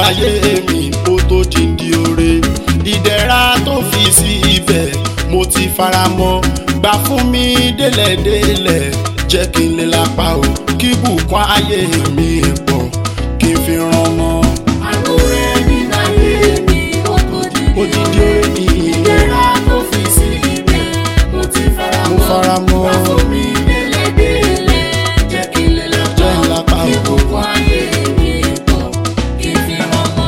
ayé mi ó tó dìndí oore ìdẹ̀ra tó fi sí ibẹ̀ mo ti fara mọ́ gbà fún mi délẹ̀délẹ̀ jẹ́ kí n lè lápá o kí bùkún ayé mi pọ̀ kí n fi ràn mọ́ Àánú rẹ̀ nínú ayé mi ó tó dìde ó dìndí oore mi ìdẹ̀ra tó fi sí ibẹ̀ mo ti fara mo mọ́. fara mọ́ Wá fún mi délẹ̀délẹ̀ jẹ́ kí n lè lápá Jẹ́ n lápá o. ìbùkún ayé mi pọ̀ kí n fi ràn mọ́.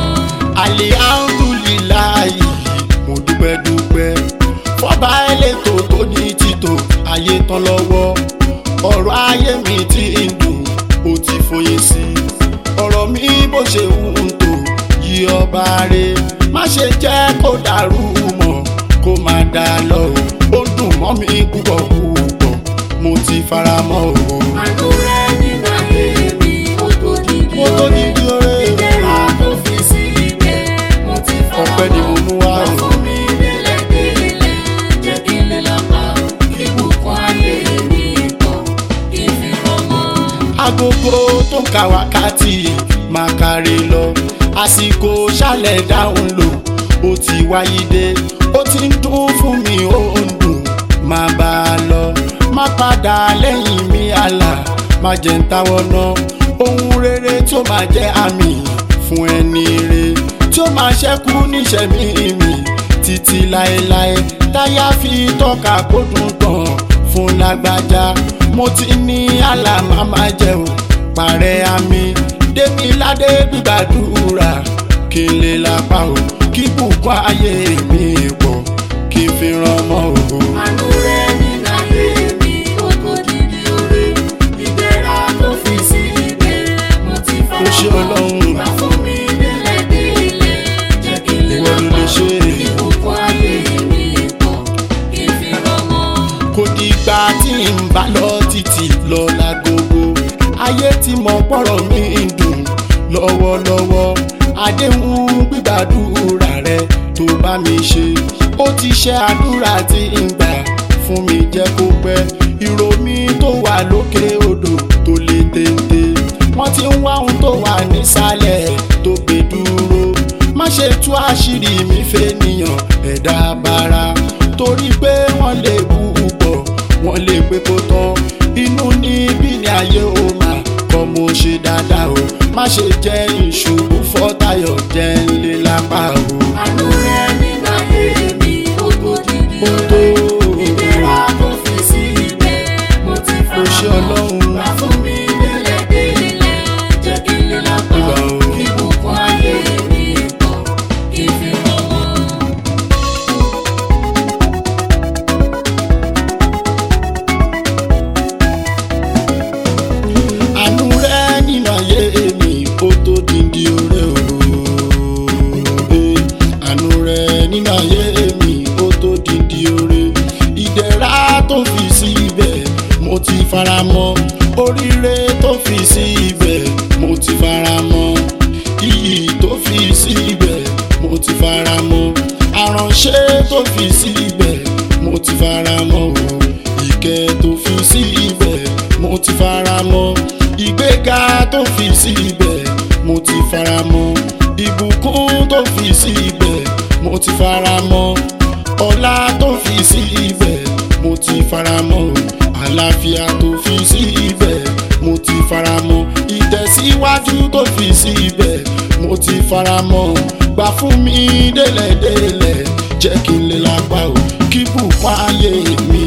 alihamdulilayi mo dúpẹ́ dúpẹ́ fọba elétò tó ní títò ayé tán lọ́wọ́ ọ̀rọ̀ ayé mi ti ń dùn ó ti fòye sí i ọ̀rọ̀ mi bó ṣe wù ń tò yí ọba rẹ má ṣe jẹ́ kó dàrú mọ́ kó má dà lọ o ó dùn mọ́ mi púpọ̀ púpọ̀ mo ti fara mọ́ o. Àánú rẹ̀ nínú ayé mi ó tó dìde mo tó ní bí oore ìdẹ̀ra tó fi sí ibẹ̀ mo ti fara mọ́. ọpẹ́ ni mo mú wá Wá o. fún mi délẹ̀délẹ̀ jẹ́ kí n lè lápá ìbùkún ayé mi pọ̀ kí n fi ràn mọ́. agogo tó ń ka wákàtí máa kárí lọ àsìkò ṣálẹ̀ dáhùn lò ó ti wáyé dé ó ti ń dún fún mi ó ń dùn máa bá a lọ má padà lẹ́yìn mi àlà má jẹ́ ń táwọ́ ná ohun rere tí ó máa jẹ́ àmì fún ẹni re tí ó máa ṣẹ́kù níṣẹ̀mí mi títí láéláé táyà fi tọ́ka kó dùn tán fún lágbájá mo ti ní àlàmà máa jẹun parẹ́ àmì débi ládé gbígbàdúrà kí n lè lápá o kí bùkún ayé mi pọ̀ kí n fi ràn mọ́ o. Àánú rẹ̀ nínú ayé mi ó tó dìde oore ìdẹ̀ra tó fi sí ibẹ̀ mo ti fara Ó ṣé Ọlọ́run. Wá fún mi délẹ̀délẹ̀ jẹ́ kí n lè Ìwọ ló lè lápá ṣe é. ìbùkún ayé mi pọ̀ kí n fi ràn mọ́. kò dìgbà tí n bá lọ títí lọ lágogo ayé tí mo pọ̀rọ̀ mi ń dùn lọ́wọ́lọ́wọ́ àdéhùn gbígbàdúrà rẹ tó bá mi ṣe ó ti ṣe àdúrà tí ń gbà fún mi jẹ́ kó pẹ́ ìró mi tó wà lókè odò tó lè téńté wọ́n ti ń wá ohun tó wà nísàlẹ̀ tó gbé dúró má ṣe tú àṣírí mi fẹ́nìyàn ẹ̀dá bara torí pé wọ́n lè bú pọ̀ wọ́n lè pé kó tán inú níbí ni ayé ó máa kọ́ mo ṣe dáadáa o má ṣe jẹ́ ìṣubú fọ́tayọ̀ jẹ́ ńlé lápá o. Àánú rẹ̀ nínú ayé mi ó tó dìde Ó tó. oore ìdẹ̀ra tó fi sí ibẹ̀ mo ti Ó ṣé fara mọ́. Ọlọ́run. Wá fún mi délẹ̀délẹ̀ jẹ́ kí n lè lápá Ìgbà o. ìbùkún ayé mi pọ̀ kí n fi ràn mọ́. àánú rẹ nínú ayé mi ó tó díndí oore o àánú rẹ nínú ayé mi ó tó díndí oore ìdẹ̀ra tó fi sí ibẹ̀ mo ti fara mọ́ oríire tó fi sí ibẹ̀ mo ti fara mọ́ iyì tó fi sí ibẹ̀ mo ti fara mọ́ àránṣẹ́ tó fi sí ibẹ̀ mo ti fara mọ́ o ìkẹ́ tó fi sí ibẹ̀ mo ti fara mọ́ ìgbéga tó fi sí ibẹ̀ mo ti fara mọ́ ìbùkún tó fi sí ibẹ̀ mo ti fara mọ́ ọlá tó fi sí ibẹ̀ mo ti fara mọ́ àlàáfíà tó fi sí ibẹ̀ mo ti fara mọ́ ìtẹ̀síwájú tó fi sí ibẹ̀ mo ti fara mọ́ gbà fún mi délẹ̀délẹ̀ jẹ́ kí n lè lápá o kí bùkún ayé mi